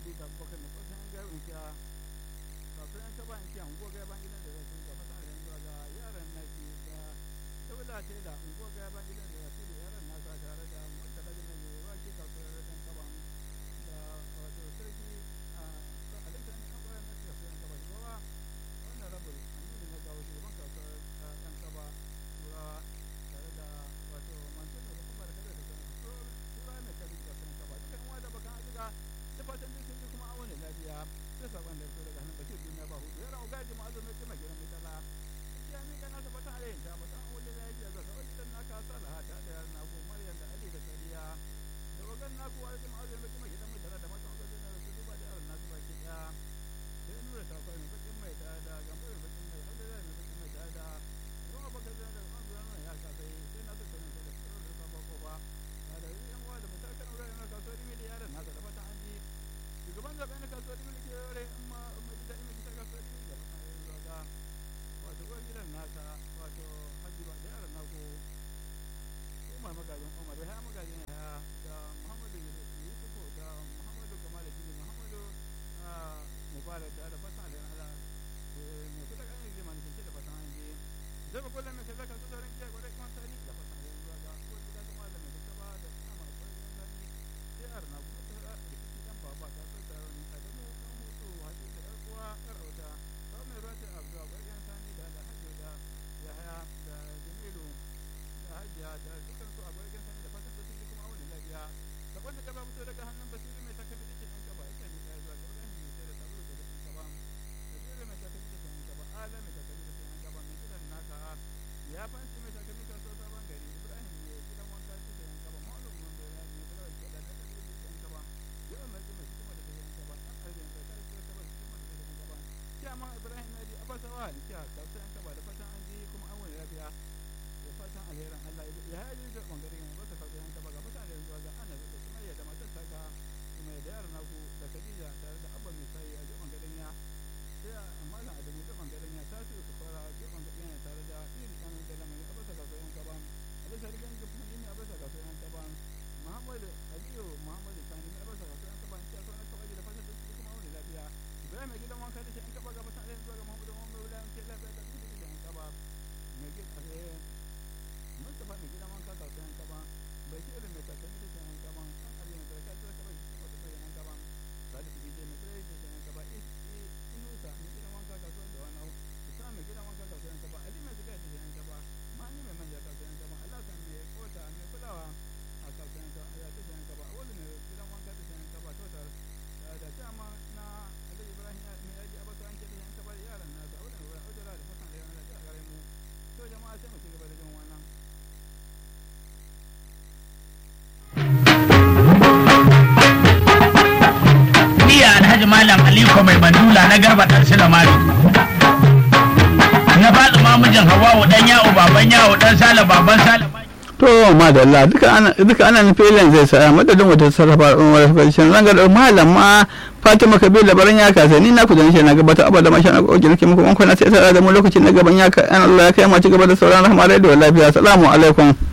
sadiq abubakar na kwasan yan gaba in kiya kasuwar yan kaba in kiya unguwa gaba gidan da rasu ga fasa da yanzu ga yaran naki da saboda ce da unguwa gaba gidan da rasu da yaran nasa tare da murtala da mai ruwa ke kasuwar yan kaba da wato sarki a alexander yan kwayar nasu kasuwar yan kaba shugaba wannan rabul aminu na gawo shugaban kasuwar yan kaba turawa tare da wato mansur da kuma da kada da sauran tura mai kari kasuwar yan kaba dukkan uwa da bakan azuga da fatan duk sun ji kuma awon lafiya sai sakon da fito daga hannun bashir duniya ba hudu yana ugaji ma'azin mai kima gidan mai tala ya mika nasa fatan alayin ta fatan awon da lafiya ga sauran gidan naka salaha ta da yaran naku maryam da ali da sadiya da wagan naku wa da ma'azin mai kima gidan mai tala da matan wajen da su duba da yaran nasu baki daya sai nura ta kwai mai bakin mai ta da gambo mai bakin mai abdullahi mai bakin mai ta da ruwa baka zai da an zuwa nan ya ka sai sai na tattauna da tsaro da sabon kofa da yan uwa da mutakan wurin na kasuwar imi da yaran nasa da fatan an ji shugaban zaɓe na kasuwar imi ke yore in ma mai gida imi ta kasuwar imi da fatan ya zuwa ga wato uwar gidan nasa wato hajji ba da yaran nako umar magajin umar ya magajin ya da muhammadu yusufu da muhammadu kamal fili muhammadu mubarak da da fatan da ala mai kuɗa ƙanin zai manufin da fatan an ji zai ba kullum mai kaza kan su sauran kiyar gwadai kuma sani da fatan ya zuwa ga uwar gida kuma da mai kuka da suna masu ƙwararren gani jihar na kuma ta da rikici ɗan baba ta so da rauni a damu ɗan hutu haɗe da ƴar uwa ƴar auta sau mai ruwa ta abu da ƙwararren sani da da hajjo da yahaya da jamilu da hajiya da dukkan su a ƙwararren sani da fatan sun ji kuma awon lafiya sakon da gaba fito daga hannun basiru mai takalmi da ke ɗan gaba yake ne ɗaya zuwa ga ibrahim mai sai da sabulu da ɗan gaba basiru mai takalmi da ke ɗan gaba ala mai takalmi da ke ɗan gaba mai kiran naka ya fanci mai takalmi kasuwar sabon gari ibrahim mai gidan wanka shi da yan gaba maulud mambera mai kula da kiɗa da takalmi da ke ɗan gaba yawan mai mai hikima da ke ɗan gaba ɗan arzikin sai kai ke sabar hikima da ke ɗan gaba kyaman ibrahim mai abasawa da kya kasuwar yan gaba da fatan an ji kuma an wani lafiya da fatan alherin allah ya haji da ɓangaren yana basa kasuwar yan gaba ga fatan da yanzu ga ana da sumayya da matar taka mai da yaran naku da khadija tare da abba mai sayi a jiɓan garin ya sai a malam adamu jiɓan garin ya ta su fara jiɓan garin ya tare da iri ɗan da lamari a basa kasuwar yan gaba a bisa rigan gafin ne a basa kasuwar yan gaba muhammadu aliyu muhammadu sani ne a basa kasuwar yan gaba cikin sauran kaba da fatan da su kuma wani lafiya ibrahim mai gidan wanka da shi yan gaba ga fatan alherin zuwa ga muhammadu muhammadu wulayen ke lafiya da su da yan gaba mai gidan mustapha mai gidan wanka kasuwar yan gaba bashir mai takalmi da yan gaba an arziki mai barka da kaba shi kuma da yan gaba salisu ije mai tsare da yan gaba inusa mai gidan wanka kasuwar da wani islam mai gidan wanka kasuwar yan gaba ali mai ziga da yan gaba mani mai manja kasuwar yan gaba alasan mai kota mai kulawa a kasuwar yan gaba ya ta yan gaba wani mai gidan wanka da yan gaba total da dama na ali ibrahim mai yaji abasa an ke da yan gaba da yaran nasa wani mai ujura da fatan da yana da a gare mu to jama'a sai mu ci gaba da jin wannan Iya Alhaji Malam Aliko mai bandula na garba ɗan Silamari. Na faɗi mamujin Hawawu ɗan yawo baban yawo ɗan Sale baban Sale. to madalla duka ana duka ana filin zai sa madadin wata sarrafa umar fashin zanga da malam ma fatima kabila baran ya kasa ni na ku dan shi na gabata abada masha na koki nake muku kwana sai tara da mu lokacin na gaban ya ka an Allah ya kai mu ci gaba da sauran rahama da lafiya assalamu alaikum